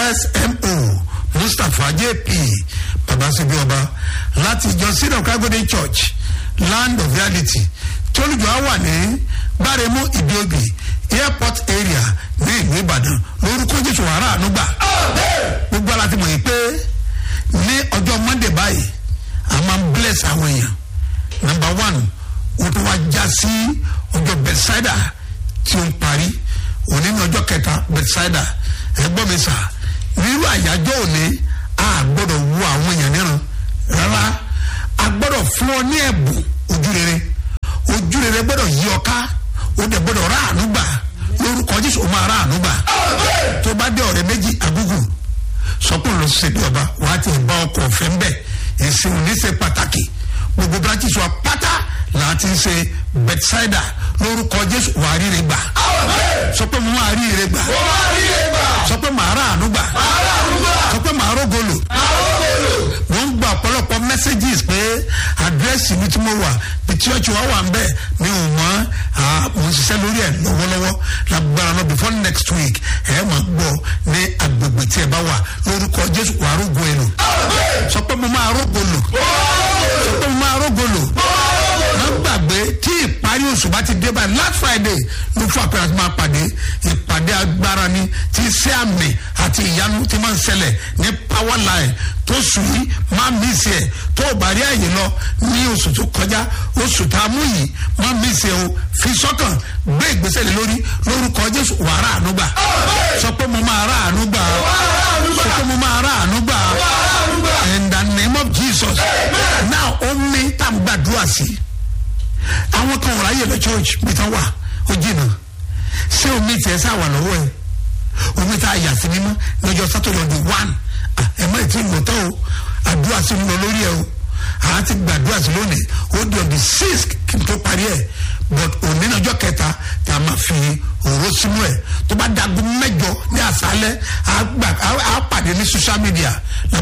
smo mustapha jp babasibi ọba láti ìjọ sídọ̀ kágódé church land of reality tólùjọ́ wà ní gbáremú ìdíobì airport area ní ìlú ìbàdàn lórúkọ jésù wàrà ànúgbà gbogbo aláti mọ̀ yìí pé ní ọjọ́ monday báyìí a máa ń bless àwọn èèyàn number one wọ́n tún wá já sí ọjọ́ bethsaida tí ó ń parí òní ní ọjọ́ kẹta bethsaida ẹgbọ́n mi sà nírú àyájọ́ òní a gbọ́dọ̀ wo àwọn èèyàn níran rárá a gbọ́dọ̀ fún ọ ní ẹ̀bùn ojú rere ojú rere gbọ́dọ̀ yí ọ ká o dẹ̀ gbọ́dọ̀ rà àánú gbà lórúkọ jésù o máa rà àánú gbà tó bá dé ọ̀rẹ́ méjì agúgù sọkùn ló ṣe bí ọba wàá ti bá ọkọ̀ ọ̀fẹ́ ń bẹ̀ ẹ̀sìn òní ṣe pàtàkì gbogbo branches wa pátá láti ń ṣe bethsaida lórúkọ jésù wàá ríre gbà sọ pé mo máa ríre gbà sọ pé màá rà àánú gbà sọ pé màá rógolo wọ́n ń gba ọ̀pọ̀lọpọ̀ messages pé àdírẹ́sì mi tí mo wà bí church wa wà ń bẹ̀ mi ò mọ̀ mo ń ṣiṣẹ́ lórí ẹ̀ lọ́wọ́lọ́wọ́ lágbára náà before next week ẹ̀ máa gbọ́ ní agbègbè tí ẹ bá wà lórúkọ jésù wàá rógo ẹ̀ lò sọ pé mo máa rógo lò sọ pé mo máa rógo lò má gbàgbé tí ìparí oṣù bá ti dé báyìí last friday ló fún àpẹẹrẹ àti máa pàdé ìpàdé agbára ni tí iṣẹ́ àmì àti ìyanu ti máa ń ṣẹlẹ̀ ní power line tó sùn yìí máa mí sí ẹ̀ tó o bá rí àyè lọ ní oṣù tó kọjá oṣù tá a mú yìí máa mí sí ẹ o fi sọ́kàn gbé ìgbésẹ̀ lé lórí lórúkọ jésù wà á rà àánú gbà sọ pé mo máa rà àánú gbà sọ pé mo máa rà àánú gbà in the name of jesus now ó ní tá a gbàdúrà sí àwọn kan wọ̀rọ̀ ayé lọ church bí tán wà ó jìnnà ṣé omi tiẹ̀ sá wà lọ́wọ́ ẹ̀ omi tá a yà sí mímọ́ lọ́jọ́ sátọ̀dọ̀ di one ẹ̀ má ti lò tán o àdúrà sí ń lọ lórí ẹ̀ o àá ti gbàdúrà sí lónìí ó di on the sixth kí n tó parí ẹ̀ but òní lọ́jọ́ kẹta tá a máa fi òró sínú ẹ̀ tó bá dagun mẹ́jọ ní àṣálẹ́ àá pàdé ní social media